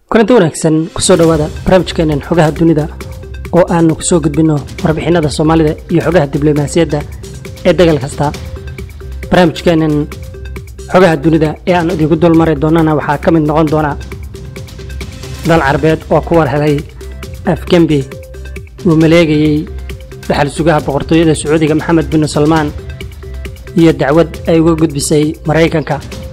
kulanti wanaagsan kusoo dhowaada barnaamijkeenan xogaha dunida oo aanu kusoo gudbinno warbixinada soomaalida iyo xogaha diblomaasiyadda ee dagal kasta barnaamijkeenan xogaha dunida ee aan idinku dulmari doonana waxaa ka mid noqon doona dal carabeed oo ku warhelay afgembi uu maleegayey dhaxal sugaha boqortooyada sacuudiga maxamed bin salmaan iyo dacwad ay uga gudbisay maraykanka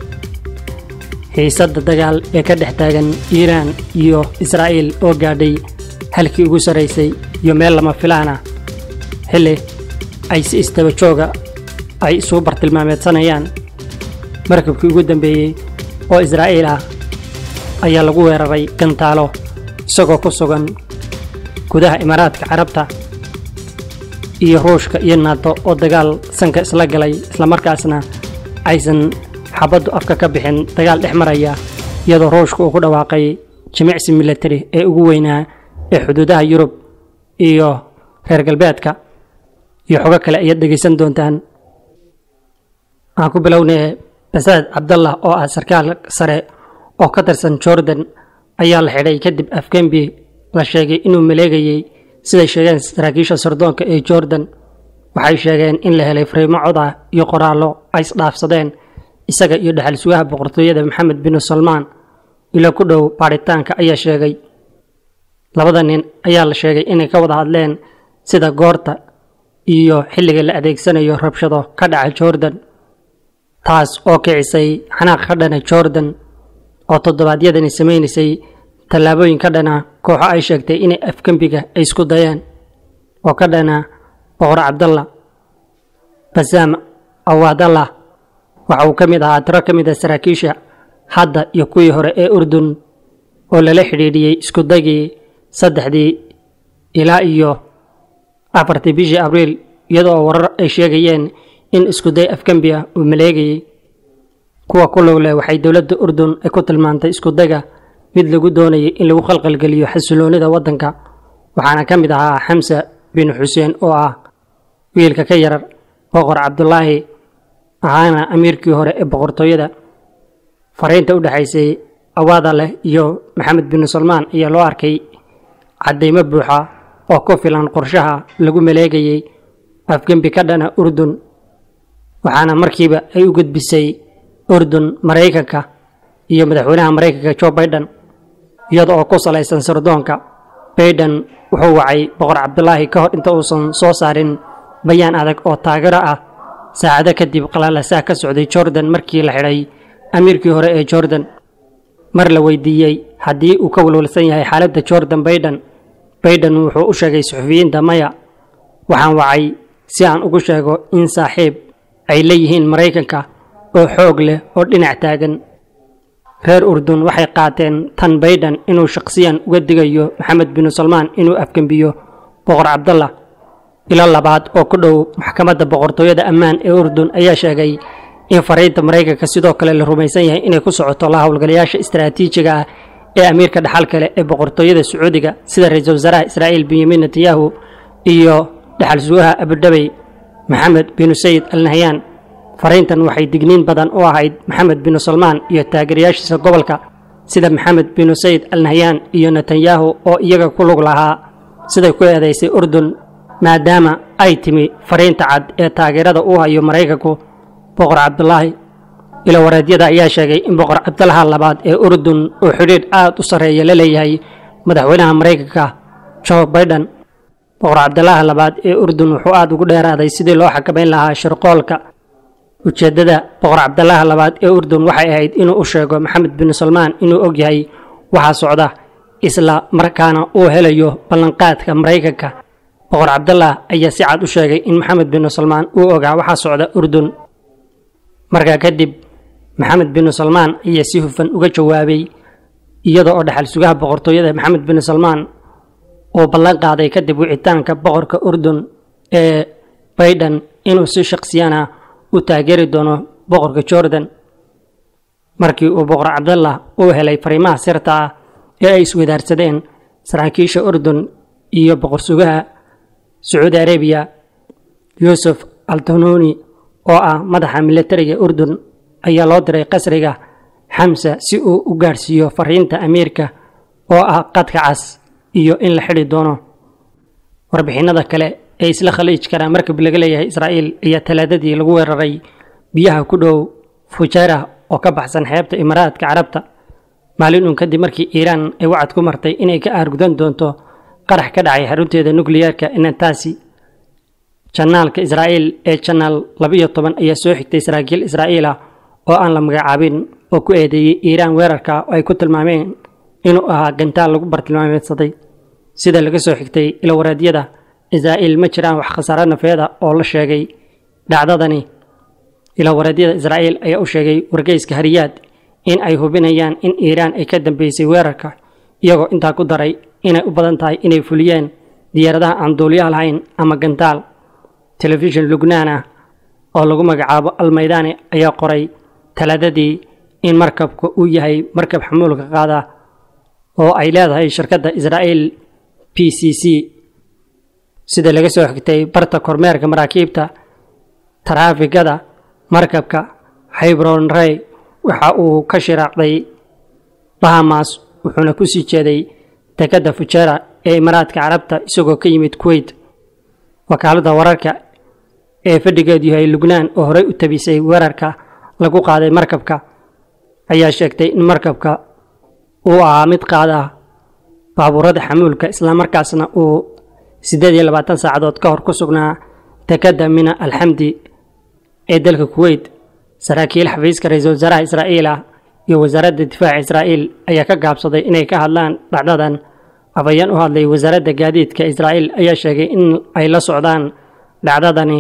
xiisadda dagaal ee ka dhex taagan iiraan iyo israa'iil oo gaadhay halkii ugu sarraysay iyo meel lama filaana xilli ay si istaba jooga ay isugu bartilmaameedsanayaan markabkii ugu dambeeyey oo israa'iil ah ayaa lagu weeraray gantaalo isagoo ku sugan gudaha imaaraadka carabta iyo ruushka iyo naato oo dagaal sanka isla galay islamarkaasna aysan xabaddu afka ka bixin dagaal dhex maraya iyadoo ruushka uu ku dhawaaqay jimicsi milatari ee ugu weynaa ee xuduudaha yurub iyo reer galbeedka iyo xogo kale ayaad dhegaysan doontaan waxaan ku bilownay basaad cabdallah oo ah sarkaal sare oo ka tirsan jordan ayaa la xidhay kadib afgembi la sheegay inuu maleegayey siday sheegeen saraakiisha sardoonka ee jordan waxay sheegeen in la helay fariimo cod ah iyo qoraallo ay isdhaafsadeen isaga iyo dhexal sugaha boqortooyada maxamed bin salmaan ilo ku dhow baadhitaanka ayaa sheegay labada nin ayaa la sheegay inay ka wada hadleen sida goorta iyo xilliga la adeegsanayo rabshado ka dhaca jordan taas oo kicisay xanaaq ka dhana jordan oo toddobaadyadani samaynaysay tallaabooyin ka dhana kooxo ay sheegtay inay afgembiga ay isku dayeen oo ka dhana boqor cabdalla basaam awaadallah waxa uu ka mid ahaa tiro ka mid a saraakiisha hadda iyo kuwii hore ee urdun oo lala xidhiidhiyey iskudagii saddexdii ilaa iyo afartii bishii abriil iyadoo warar ay sheegayeen in iskuday afgembi ah uu maleegayey kuwa ku log leh waxay dowladda urdun ay ku tilmaantay iskudaga mid lagu doonayay in lagu khalqalgeliyo xasiloonida waddanka waxaana ka mid ahaa xamsa bin xuseen oo ah wiilka ka yarar boqor cabdulaahi ahaana amiirkii hore ee boqortooyada fariinta u dhexaysay awaada leh iyo maxamed bin salmaan ayaa loo arkay caddaymo buuxa oo ku filan qorshaha lagu maleegayey afgembi ka dhana urdun waxaana markiiba ay u gudbisay urdun maraykanka iyo madaxweynaha maraykanka jo baiden iyada oo ku salaysan sardoonka baiden wuxuu wacay boqor cabdulaahi ka hor inta uusan soo saarin bayaan adag oo taageero ah saacado kadib qalalasaha ka socday jordan markii la xidhay amiirkii hore ee jordan mar la weydiiyey haddii uu ka walwalsan yahay xaaladda jordan baiden baiden wuxuu u sheegay suxufiyiinta maya waxaan wacay si aan ugu sheego in saaxiib ay leeyihiin maraykanka oo xoog leh oo dhinac taagan reer urdun waxay qaateen tan baiden inuu shaqsiyan uga digayo maxamed bin salmaan inuu afgembiyo boqor cabdallah ilo labaad oo ku dhow maxkamadda boqortooyada ammaan ee urdun ayaa sheegay in fariinta maraykanka sidoo kale la rumaysan yahay inay ku socoto la howlgalayaasha istaraatiijiga ah ee amiirka dhaxal kale ee boqortooyada sacuudiga sida ra-iisul wasaaraha israa'iil benyamin netanyahu iyo dhaxal sugaha abudhabey maxamed binu sayid al nahyaan fariintan waxay digniin badan u ahayd maxamed binu salmaan iyo taageerayaashiisa gobolka sida maxamed binu sayid al nahyaan iyo netanyahu oo iyaga ku lug lahaa siday ku eedaysay urdun maadaama ay timi fariinta cad ee taageerada uu hayo maraykanku boqor cabdulaahi ilo wareedyada ayaa sheegay in boqor cabdalaha labaad ee urdun uu xidhiidh aad u sarreeya la leeyahay madaxweynaha maraykanka jo baiden boqor cabdalaha labaad ee urdun wuxuu aad ugu dheeraaday sidii loo xakamayn lahaa shirqoolka ujeeddada boqor cabdalaha labaad ee urdun waxay ahayd inuu u sheego maxamed bin salmaan inuu og yahay waxaa socda isla markaana uu helayo ballanqaadka maraykanka boqor cabdallah ayaa si cad u sheegay in maxamed bin salmaan uu ogaa waxaa socda urdun markaa kadib maxamed bin salmaan ayaa si hufan uga jawaabay iyada oo dhaxal sugaha boqortooyada maxamed bin salmaan uu ballan qaaday kadib wicitaanka boqorka urdun ee baiden inuu si shaqsiyana u taageeri doono boqorka jordan markii uu boqor cabdallah uu helay fariimaha sirta ah ee ay iswadaarsadeen saraakiisha urdun iyo boqor sugaha sacuudi arabiya yuusuf altanuni oo ah madaxa milatariga urdun ayaa loo diray qasriga xamsa si uu u gaadhsiiyo fariinta amiirka oo ah qadka cas iyo in la xidhi doono warbixinada kale ee isla khaliijkana markab laga leeyahay israa'iil ayaa talaadadii lagu weeraray biyaha ku dhow fujayrah oo ka baxsan xeebta imaaraadka carabta maalin uun kadib markii iiraan ay wacad ku martay inay ka aargudan doonto qarax ka dhacay xarunteeda nukliyeerka inantaasi janaalka israa'iil ee janaal labiyo toban ayaa soo xigtay saraakiil israa'iil ah oo aan la magacaabin oo ku eedeeyey iiraan weerarka oo ay ku tilmaameen inuu ahaa gantaal lagu bartilmaameedsaday sida laga soo xigtay ilawareedyada israa'iil ma jiraan wax khasaaro nafeeda oo la sheegay dhacdadani ilawareedyada israa'iil ayaa u sheegay wargeyska hariyaad in ay hubinayaan in iiraan ay ka dambeysay weerarka iyagoo intaa ku daray inay u badan tahay inay fuliyeen diyaaradaha aan duuliyaha lahayn ama gantaal telefishin lubnaan ah oo lagu magacaabo almaydaani ayaa qoray talaadadii in markabka uu yahay markab xamuulka qaada oo ay leedahay shirkadda israa'iil p c c sida laga soo xigtay barta kormeerka maraakiibta taraafigada markabka xybron rey waxa uu ka shiraacday bahamas wuxuuna ku sii jeeday dekadda fujera ee imaaraadka carabta isagoo ka yimid kuweyt wakaaladda wararka ee fadhigeedu yahay lubnaan oo horey u tabisay weerarka lagu qaaday markabka ayaa sheegtay in markabka uu ahaa mid qaada baabuurada xamuulka islamarkaasna uu siddeed iyo labaatan saacadood ka hor ku sugnaa dekadda mina alxamdi ee dalka kuweyt saraakiil xafiiska ra-iisul wasaaraha israa'iil ah iyo wasaaradda difaaca israa'iil ayaa ka gaabsaday inay ka hadlaan dhacdadan afayeen u hadlay wasaaradda gaadiidka israa'iil ayaa sheegay in ay la socdaan dhacdadani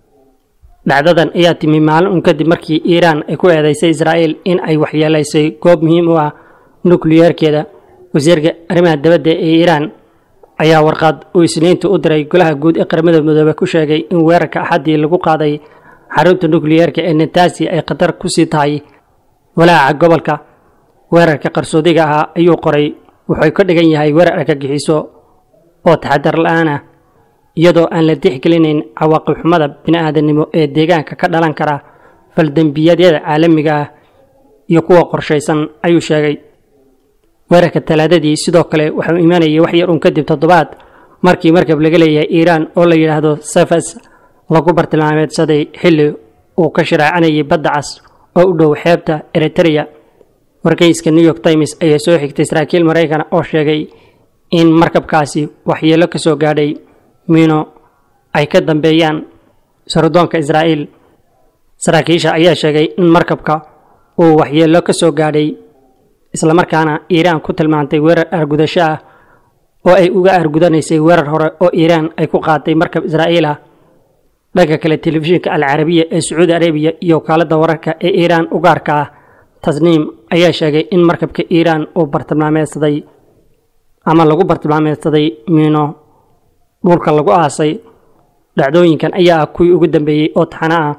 dhacdadan ayaa timi maalin un kadib markii iiraan ay ku eedeysay israa'iil in ay waxyeelaysay goob muhiim u ah nukliyeerkeeda wasiirka arrimaha dabadda ee iiraan ayaa warqad uu isniinta u diray golaha guud ee qaramada midoobe ku sheegay in weerarka axaddii lagu qaaday xarunta nukliyeerka ee nataasi ay khatar ku sii tahay walaaca gobolka weerarka qarsoodiga ahaa ayuu qoray wuxuu ka dhigan yahay weerar argagixiso oo taxadar la-aan ah iyadoo aan la tixgelinayn cawaaqib xumada bini'aadanimo ee deegaanka ka dhalan kara faldembiyadyada caalamiga ah iyo kuwa qorshaysan ayuu sheegay weerarka talaadadii sidoo kale waxuu imaanayay wax yar uun kadib toddobaad markii markab laga leeyahay iiraan oo la yidhaahdo sefas lagu bartilmaameedsaday xilli uu ka shiraacanayay badda cas oo u dhow xeebta eritrea wargeyska new york times ayaa soo xigtay saraakiil maraykan oo sheegay in markabkaasi waxyeelo ka soo gaadhay miino ay ka dambeeyaan sardoonka israa'iil saraakiisha ayaa sheegay in markabka uu waxyeelo ka soo gaadhay islamarkaana iiraan ku tilmaantay weerar aargudasho ah oo ay uga aargudanaysay weerar hore oo iiraan ay ku qaatay markab israa'iil ah dhanka kale telefishinka alcarabiya ee sacuudi arabiya iyo wakaaladda wararka ee iiraan ugaarka ah tasniim ayaa sheegay in markabka iiraan uu bartilmaameedsaday ama lagu bartilmaameedsaday miino dhulka lagu aasay dhacdooyinkan ayaa ah kuwii ugu dambeeyey oo taxano ah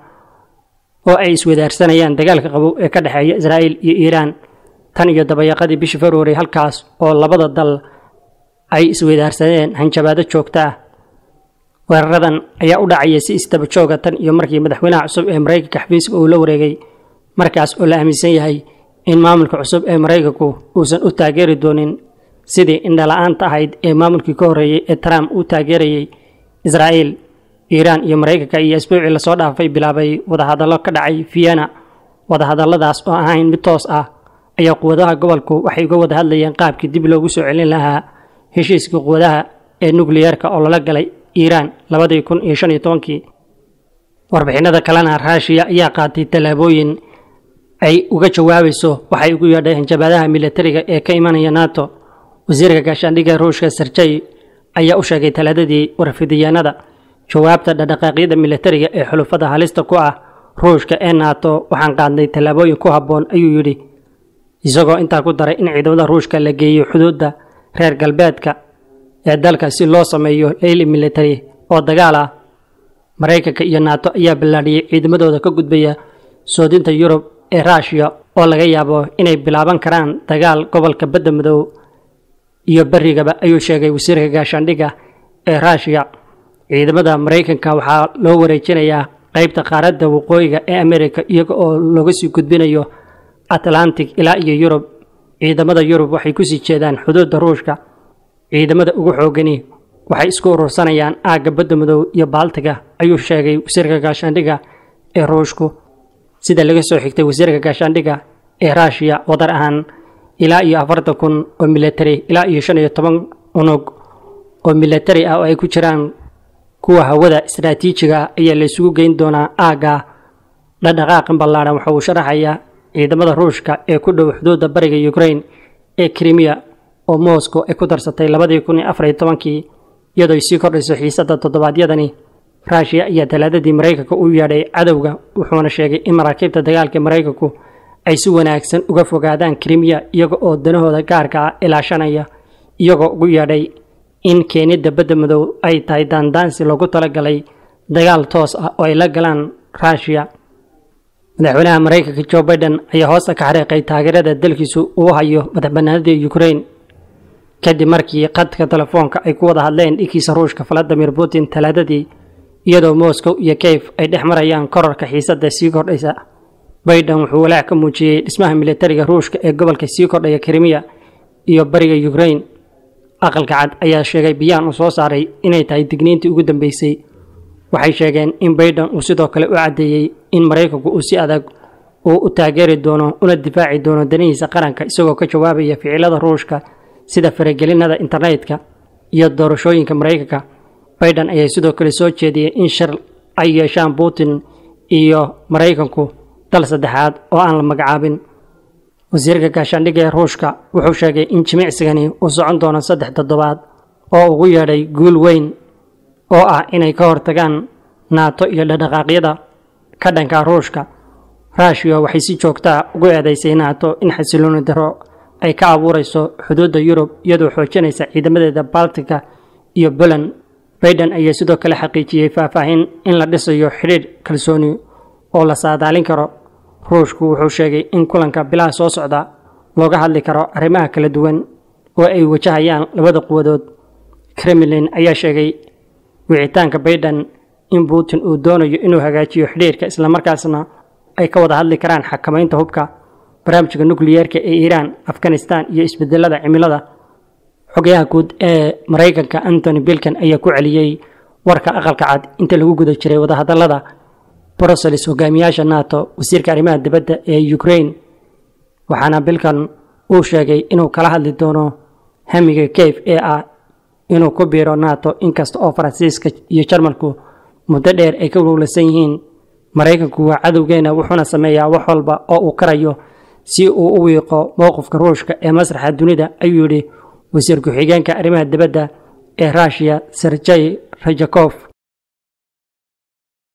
oo ay iswadaarsanayaan dagaalka qabow ee ka dhexeeya israa'iil iyo iiraan tan iyo dabayaqadii bishii februari halkaas oo labada dal ay iswadaarsadeen hanjabaado joogto ah weeraradan ayaa u dhacaya si istaba jooga tan iyo markii madaxweynaha cusub ee maraykanka xafiiska uu la wareegay markaas oo la aaminsan yahay in maamulka cusub ee maraykanku uusan u taageeri doonin sidii indhala-aanta ahayd ee maamulkii ka horreeyey ee trump uu taageerayay israa'iil iiraan iyo maraykanka iyo asbuucii lasoo dhaafay bilaabay wadahadallo ka dhacay vienna wadahadalladaas oo ahayn mid toos ah ayaa quwadaha gobolku waxay uga wada hadlayeen qaabkii dib loogu soo celin lahaa heshiiskii quwadaha ee nukliyeerka oo lala galay iiraan labadii kun iyo shan iyo tobankii warbixinada kalena raashiya ayaa qaatay tallaabooyin ay uga jawaabayso waxay ugu yeedhay hanjabaadaha militariga ee ka imanaya nato wasiirka gaashaandhigga ruushka serjey ayaa u sheegay talaadadii warfidiyaanada jawaabta dhaqdhaqaaqyada militariga ee xulufada halista ku ah ruushka ee nato waxaan qaadnay tallaabooyin ku habboon ayuu yidhi isagoo intaa ku daray in ciidamada ruushka la geeyo xuduudda reer galbeedka ee dalka si loo sameeyo leyli militari oo dagaal ah maraykanka iyo nato ayaa ballaadhiyey ciidamadooda ka gudbaya soodinta yurub ee ruushiya oo laga yaabo inay bilaaban karaan dagaal gobolka badda madow iyo berigaba ayuu sheegay wasiirka gaashaandhigga ee ruushiya ciidamada maraykanka waxaa loo wareejinayaa qaybta qaaradda waqooyiga ee amerika iyaga oo looga sii gudbinayo atlantic ilaa iyo yurub ciidamada yurub waxay ku sii jeedaan xuduudda ruushka ciidamada ugu xoogani waxay isku urursanayaan aagga badda madow iyo baaltiga ayuu sheegay wasiirka gaashaandhigga ee ruushku sida laga soo xigtay wasiirka gaashaandhigga ee raashiya wadar ahaan ilaa iyo afartan kun oo milatari ilaa iyo shan iyo toban unug oo milatari ah oo ay ku jiraan kuwa hawada istaraatiijiga ah ayaa la isugu geyn doonaa aagga dhadhaqaaqan ballaadhan waxa uu sharaxayaa ciidamada ruushka ee ku dhow xuduudda bariga ukraine ee krimiya oo moscow ay ku darsatay labadii kun iyo afar iyo tobankii iyadoo ay sii kordhayso xiisadda toddobaadyadani raashiya ayaa talaadadii maraykanka u yeedhay cadowga wuxuuna sheegay in maraakiibta dagaalka maraykanku ay si wanaagsan uga fogaadaan krimiya iyaga oo danahooda gaarka ah ilaashanaya iyagoo ugu yeedhay in keenidda badda madow ay tahay daandaansi loogu talagalay dagaal toos ah oo ay la galaan raashiya madaxweynaha maraykanka jo biden ayaa hoosta ka xariiqay taageerada dalkiisu uu hayo madaxbanaanida ukraine kadib markii qadka telefoonka ay ku wada hadleen dhigiisa ruushka valadimir putin talaadadii iyadoo moscow iyo kayf ay dhex marayaan korarka xiisadda sii kordhaysa biden wuxuu walaac ka muujiyey dhismaha militariga ruushka ee gobolka sii kordhaya krimiya iyo bariga ukraine aqalka cad ayaa sheegay biyaan uu soo saaray inay tahay digniintii ugu dambeysay waxay sheegeen in biden uu sidoo kale u caddeeyey in maraykanku uu si adag uu u taageeri doono una difaaci doono danihiisa qaranka isagoo ka jawaabaya ficilada ruushka sida faragelinada internetka iyo doorashooyinka maraykanka biden ayaa sidoo kale soo jeediyey in shir ay yeeshaan putin iyo maraykanku dal saddexaad oo aan la magacaabin wasiirka gaashaandhigga ee ruushka wuxuu sheegay in jimicsigani uu socon doono saddex toddobaad oo ugu yeedhay guul weyn oo ah inay ka hortagaan naato iyo dhaqdhaqaaqyada ka dhanka ruushka raashiya waxay si joogtaa ugu eedaysay naato in xasilooni daro ay ka abuurayso xuduudda yurub iyadoo xoojinaysa ciidamadeeda baltika iyo poland baiden ayaa sidoo kale xaqiijiyey faahfaahin in la dhisayo xidhiidh kalsooni oo la saadaalin karo ruushku wuxuu sheegay in kulanka bilaha soo socda looga hadli karo arrimaha kala duwan oo ay wajahayaan labada quwadood kremlin ayaa sheegay wicitaanka baiden in putin uu doonayo inuu hagaajiyo xidhiirka islamarkaasna ay ka wada hadli karaan xakamaynta hubka barnaamijka nukliyeerka ee iiraan afghanistan iyo isbedelada cimilada xogayaha guud ee maraykanka antony bilkan ayaa ku celiyey warka aqalka cad inta lagu guda jiray wadahadalada brussels hogaamiyaasha nato wasiirka arrimaha dibadda ee ukraine waxaana bilkan uu sheegay inuu kala hadli doono hamiga keyf ee ah inuu ku biiro nato inkasta oo faransiiska iyo jarmalku muddo dheer ay ka wowlasan yihiin maraykanku waa cadowgeena wuxuuna sameeyaa wax walba oo uu karayo si uu u wiiqo mowqifka ruushka ee masraxa dunida ayuu yidhi wasiir ku-xigeenka arrimaha dibadda ee ruushiya serjey rajakof